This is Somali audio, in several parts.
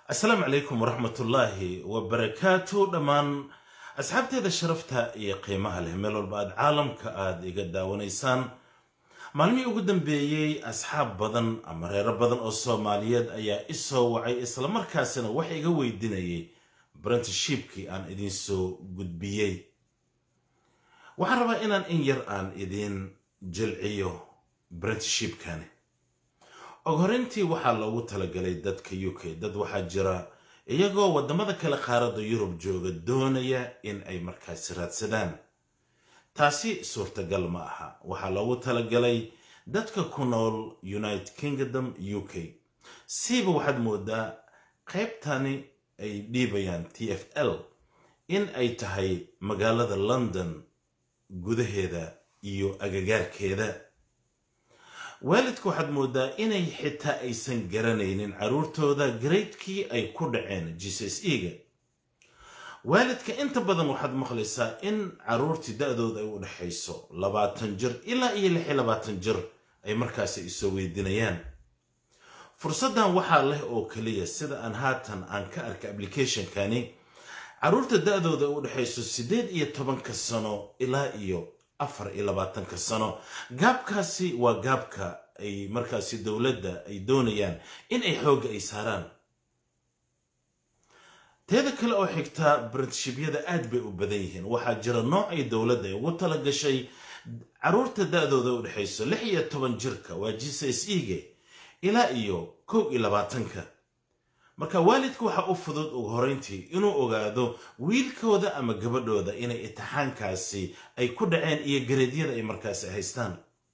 asalaamu calaykum waraxmatullaahi wabarakaatu dhammaan asxaabteeda sharafta iyo qiimaha leh meel walba aad caalamka aada iga daawanaysaan maalmihii ugu dambeeyey asxaab badan ama reero badan oo soomaaliyeed ayaa isoo wacay islamarkaasina wax iga weydiinayay brentishipkii aan idinsoo gudbiyey waxaan rabaa inaan in yar aan idiin jilciyo brentishipkani og horeyntii waxaa loogu talagalay dadka u k dad waxaa jira iyagoo waddamada kale qaaradda yurub jooga doonaya in ay markaasi raadsadaan taasi suurtagal ma aha waxaa loogu talagalay dadka ku nool united kingdom u k siiba waxaad moodaa qaybtani ay dhiibayaan t f l in ay tahay magaalada london gudaheeda iyo agagaarkeeda waalidka waxaad moodaa inay xitaa aysan garanaynin carruurtooda garaydkii ay ku dhaceen g c s e ga waalidka inta badan waxaad maqlaysaa in carruurtii da-dooda ay u dhexayso labaatan jir ilaa iyo lix iyo labaatan jir ay markaasi isoo weydiinayaan fursaddan waxaa leh oo keliya sida aan haatan aan ka arka applicationkani carruurta da-dooda ay u dhexayso siddeed iyo tobanka sano ilaa iyo afar iyo labaatanka sano gaabkaasi waa gaabka ay markaasi dowladda ay doonayaan in ay xoogga ay saaraan teeda kale oo xigtaa britishibiyada aad bay u badan yihiin waxaa jira nooc ay dowladda ay ugu tala gashay carruurta da-dooda u dhexayso lix iyo toban jirka waa g c s e ga ilaa iyo kow iyo labaatanka marka waalidka waxaa u fudud ugu horeyntii inuu ogaado wiilkooda ama gabadhooda inay itixaankaasi ay ku dhaceen iyo gareedyada ay markaasi haystaan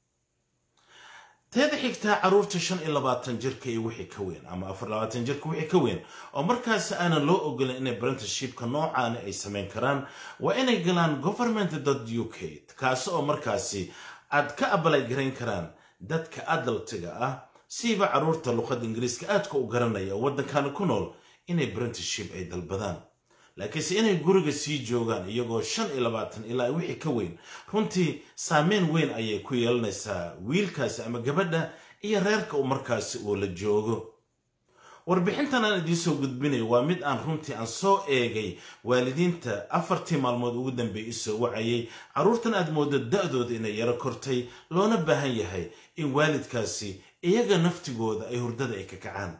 teeda xigtaa carruurta shan iyo labaatan jirka iyo wixii ka weyn ama afar labaatan jirka wixii ka weyn oo markaasi aanan loo ogolin inay brentishipka noocaani ay samayn karaan waa inay galaan government dot u k kaasi oo markaasi aad ka abalay garayn karaan dadka adaltiga ah siiba carruurta luqadda ingiriiska aadka u garanaya oo waddankani ku nool inay brentiship ay dalbadaan laakiinse inay guriga sii joogaan iyagoo shan iyo labaatan ilaa wixii ka weyn runtii saameyn weyn ayay ku yeelanaysaa wiilkaasi ama gabadha iyo reerka uu markaasi uu la joogo warbixintan aan idiinsoo gudbinayo waa mid aan runtii aan soo eegay waalidiinta afartii maalmood ugu dambeeyay isoo wacayay carruurtan aad moodo da-dooda inay yaro kortay loona baahan yahay in waalidkaasi iyaga naftigooda ay hurdada ay ka kacaan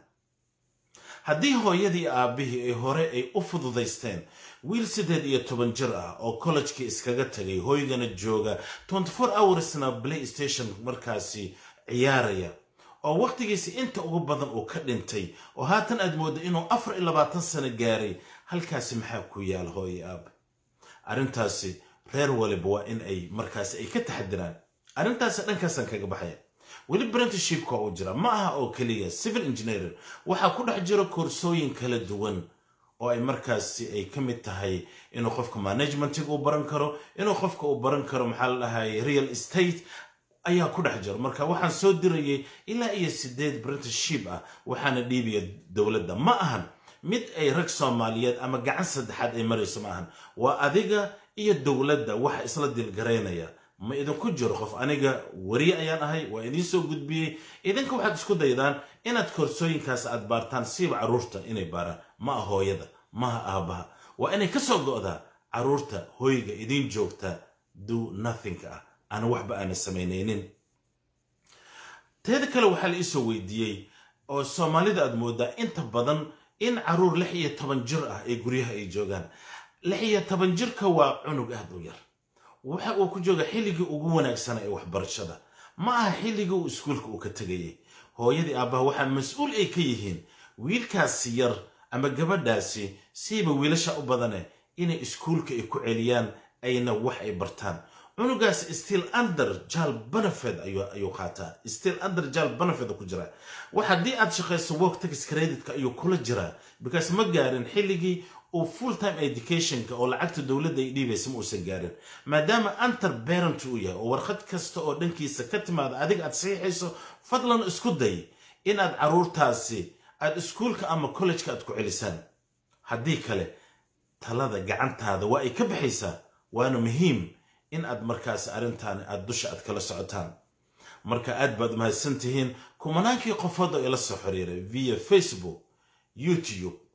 haddii hooyadii aabbihii ay hore ay u fududaysteen wiil siddeed iyo toban jir ah oo kollejkii iskaga tagay hooygana jooga twenty four hoursna play station markaasi ciyaaraya oo wakhtigiisi inta ugu badan uu ka dhintay oo haatan aad mooddo inuu afar iyo labaatan sano gaaray halkaasi maxaa ku yaal hooye aab arrintaasi reer waliba waa in ay markaasi ay ka taxadiraan arrintaasi dhankaasaan kaga baxaya weli brentishipka uu jira ma aha oo keliya civil engineering waxaa ku dhex jiro koorsooyin kala duwan oo ay markaasi ay ka mid tahay inuu qofka managementiga uu baran karo inuu qofka uu baran karo maxaa la dhahay real estate ayaa ku dhex jiro marka waxaan soo dirayay ilaa iyo sideed brentiship ah waxaana dhiibaya dowladda ma ahan mid ay rag soomaaliyeed ama gacan saddexaad ay marayso ma ahan waa adiga iyo dowladda waxa isla dilgaraynaya ma idinku jiro qof aniga wariye ayaan ahay waa idiin soo gudbiyey idinka waxaad isku daydaan inaad koorsooyinkaas aad baartaan siiba carruurta inay baaraan ma ah hooyada maha aabbaha waa inay ka soo go'daa carruurta hooyga idiin joogta do nothingka ah ana waxba aana samaynaynin teeda kale waxaa la iisoo weydiiyey oo soomaalida aad moodaa inta badan in carruur lix iyo toban jir ah ee guryaha ay joogaan lix iyo toban jirka waa cunug aad u yar waxa uu ku jooga xilligii ugu wanaagsana ee waxbarashada ma aha xilligii uu iskuulka uu ka tegayay hooyadii aabbaha waxaa mas-uul ay ka yihiin wiilkaasi yar ama gabadhaasi siiba wiilasha u badane inay iskuulka ay ku celiyaan ayna wax ay bartaan cunugaas still under jal benefit ayuu qaataa still under jal benefit ku jira wax haddii aad shaqayso work tax creditka ayuu kula jiraa because ma gaarin xilligii uu full time educationka oo lacagta dowladda ay dhiibaysa ma uusan gaarin maadaama antar parent uu yahay oo warqad kasta oo dhankiisa ka timaada adiga aad saxiixayso fadlan isku day inaad carruurtaasi aad iskuulka ama kollejka aad ku celisaan haddii kale talada gacantaada waa ay ka baxaysaa waana muhiim in aad markaasi arrintaani aad dusha aad kala socotaan marka aad baad mahadsan tihiin kumanaankii qofood oo ila soo xiriiray via facebook youtube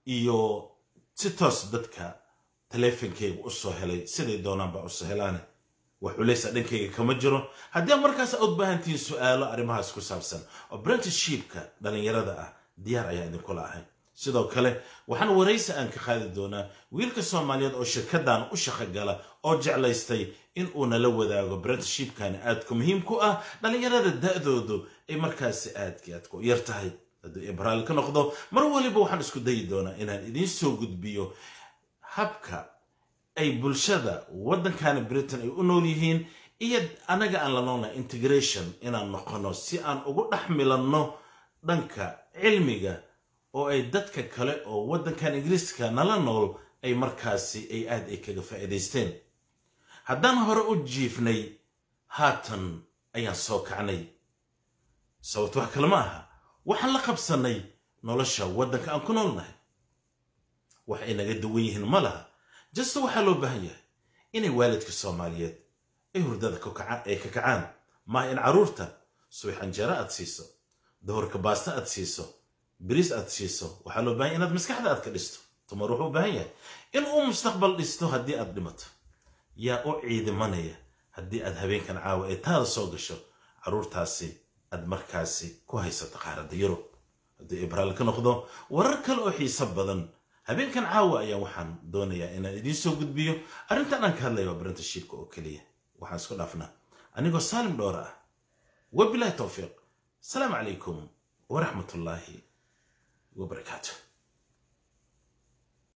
iyo si toos dadka taleefonkeyga u soo helay siday doonaan baa usoo helaane wax culaysa dhankayga kama jiro haddii markaas aad baahantihiin su-aalo arrimahaas ku saabsan oo brentishipka dhallinyarada ah diyaar ayaa idinkula ahay sidoo kale waxaan waraysi aan ka qaadi doonaa wiilka soomaaliyeed oo shirkadan u shaqogala oo jeclaystay in uu nala wadaago brentishipkani aadku muhiim ku ah dhallinyarada da-doodu ay markaasi aadki aadku u yar tahay hadduu ibraal ka noqdo mar waliba waxaan isku dayi doonaa inaan idiin soo gudbiyo habka ay bulshada waddankani britain ay u nool yihiin iyo anaga aan la noolnahay integration inaan noqono si aan ugu dhex milanno dhanka cilmiga oo ay dadka kale oo waddankan ingiriiska nala nool ay markaasi ay aad ay kaga faa'iidaysteen haddaan hore u jiifnay haatan ayaan soo kacnay sababto wax kale ma aha waxaan la qabsannay nolosha waddanka aan ku noolnahay wax ay naga duwan yihiin ma laha jasta waxaa loo baahan yahay inay waalidka soomaaliyeed ay hurdada ay ka kacaan maaha in carruurta subax anjeero aad siiso dohorka baasta aad siiso biriis aad siiso waxaa loo bahan yahy inaad maskaxda aad ka dhisto tumar wuxuu u baahan yahay in uu mustaqbal dhisto haddii aad dhimato yaa u ciidimanaya haddii aad habeenkan caawa ee taada soo gasho carruurtaasi aad markaasi ku haysato qaaradda yurub haddii ibraal ka noqdo warar kale oo xiiso badan habeenkan caawa ayaa waxaan doonayaa inaan idiin soo gudbiyo arrintan aan ka hadlaya waa brentishipka oo keliya waxaan isku dhaafnaa anigoo saalim dhoora ah wabilahi towfiiq asalaamu calaykum waraxmat ullaahi wabarakaatu